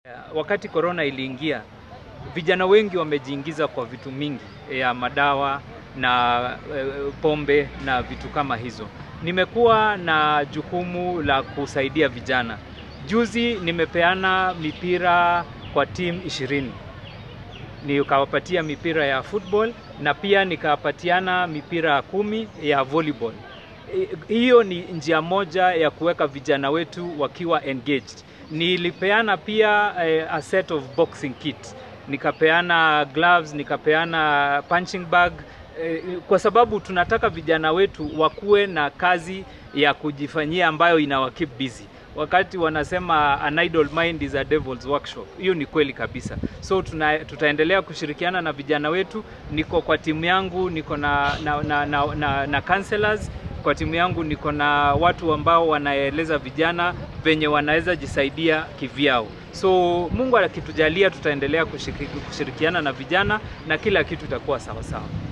Wakati korona iliingia, vijana wengi wamejiingiza kwa vitu mingi ya madawa na e, pombe na vitu kama hizo. Nimekuwa na jukumu la kusaidia vijana. Juzi nimepeana mipira kwa timu ishirini nikawapatia mipira ya football na pia nikawapatiana mipira kumi ya volleyball. Hiyo ni njia moja ya kuweka vijana wetu wakiwa engaged. Nilipeana pia eh, a set of boxing kit, nikapeana gloves, nikapeana punching bag eh, kwa sababu tunataka vijana wetu wakuwe na kazi ya kujifanyia ambayo inawa keep busy wakati wanasema an idle mind is a devil's workshop. Hiyo ni kweli kabisa. So tuna, tutaendelea kushirikiana na vijana wetu. Niko kwa timu yangu, niko na, na, na, na, na, na counselors kwa timu yangu, niko na watu ambao wanaeleza vijana venye wanaweza jisaidia kivyao. So Mungu akitujalia, tutaendelea kushiriki, kushirikiana na vijana na kila kitu itakuwa sawa sawa.